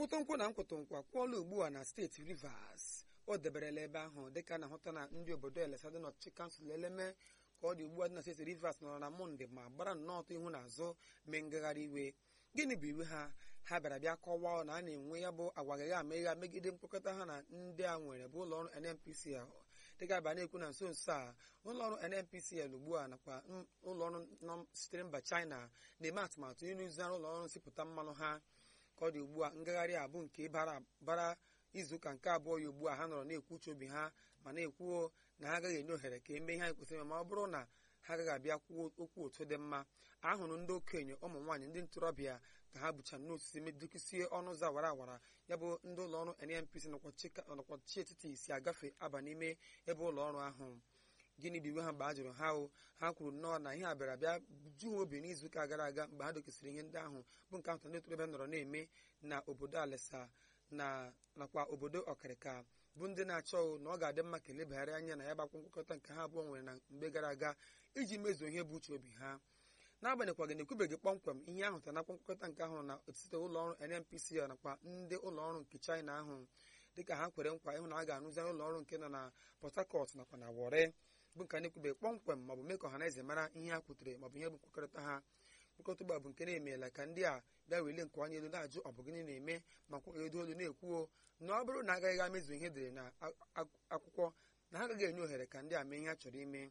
nkwụtụnkwụ na nkwụtụnkwa kwụọla ugbu a na steeti rivers o deberela ebe ahụ dịka a na-ahụta na ndị obodo elesa dị n'ọchịchị kansụl eleme ka ọ dị ugbu a dị na steeti rivers nọrọ na mọnde ma gbara nnọọ ọtọ ihu na azụ mee ngagharị iwe gịnị bụ iwe ha ha bịara bịa kọwaa na a na-enwe ya bụ agwagaghị ama ịgha megide mkpokọta ha na ndị a nwere bụ ụlọọrụ nnpcl dịka aba na-ekwu na nso nso a ụlọọrụ nnpcl ugbu a nakwa ụlọọrụ nọ sitere mba china na-eme atụmatụ ịrụzigharị ụlọọrụ nsipụta mmanụ ha ka ọ dị ugbu a ngagharị a bụ nke bara bara izuụka nke abụọ ya ugbu a ha nọrọ na-ekwu uche obi ha ma na-ekwuo na ha agaghị enye ohere ka emee ihe anyị kwesịrị ime ma ọ bụrụ na ha agaghị abịa kwuo okwu otu dị mma ahụrụ ndị okenye ụmụ nwaanyị ndị ntorobịa ka ha bucha n'osisi medukisie ọnụ ụzọ awara awara ya bụ ndị ụlọọrụ NNPC nakwa chi etiti si agafe aba n'ime ebe ụlọọrụ ahụ gịnị bụ iwe ha mgbe a jụrụ ha o ha kwuru nnọọ na ihe a bịara bịa ju ha obi n'izuụka gara aga mgbe ha dokesịrị ihe ndị ahụ bụ nke ahụ ndị ntorobịa nọrọ na-eme na obodo alesa na nakwa obodo ọkịrịka bụ ndị na-achọ na ọ ga-adị mma ka elebagharị anya na ya gbakwa nkwekọta nke ha abụọ nwere na mgbe gara aga iji mezuo ihe bụ uche obi ha n'agbanyeghị na ekwubeghị kpọmkwem ihe ahụ ta nakwa nkwekọta nke ahụ na etiti ụlọọrụ NNPC nakwa ndị ụlọọrụ nke China ahụ dịka ha kwere nkwa ịhụ na a ga-arụzigharị ụlọọrụ nke nọ na Port Harcourt nakwa na Warri bụ nke a na-ekwubeghị kpọmkwem maọbụ mee ka ọha na eze mara ihe ha kwutere maọbụ ihe bụ nkwekọrịta ha mkpokọta ụgbọ bụ nke na-emeela ka ndị a bịa wele nke onye elu na-ajụ ọ bụ gịnị na-eme ma kwaghedo olu na-ekwuo na ọ bụrụ na agaghị amezu ihe edere na akwụkwọ na ha agaghị enye ohere ka ndị a mee ihe ha chọrọ ime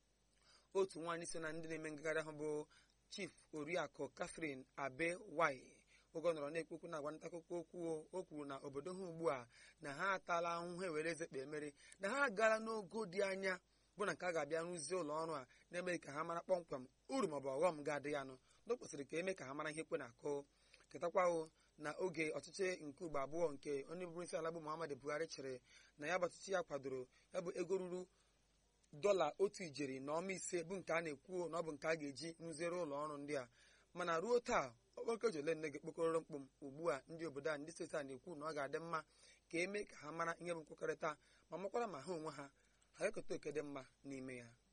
otu nwaanyị so na ndị na-eme ngagharị ahụ bụ chief oriakụ Catherine abe wai oge ọ nọrọ na-ekwukwu na agwa nta akụkọ okwu o kwuru na obodo ha ugbu a na ha atala ahụhụ ewere ezekpa emere na ha agaala n'ogo dị anya bụ na nke a ga-abịa rụzie ụlọ ọrụ a na-emeghị ka ha mara kpọmkwem uru maọbụ ọghọm ga-adị ya nụ na o kwesịrị ka eme ka ha mara ihe kwe na-akụ ketakwawo na oge ọchịchị nke ugbo abụọ nke onye bụrụ isi ala bụ Muhammadu Buhari chịrị na ya bụ ọchịchị ya kwadoro ya bụ ego ruru dọla otu ijeri na ọma ise bụ nke a na-ekwu na ọ bụ nke a ga-eji rụziere ụlọ ọrụ ndị a mana ruo taa okpokọji ole nne gị kpokọrọ mkpụm ugbu a ndị obodo a ndị steeti a na-ekwu na ọ ga-adị mma ka eme ka ha mara ihe bụ nkwekọrịta ma makwara ma ha onwe ha ha ga-eketa oke dị mma n'ime ya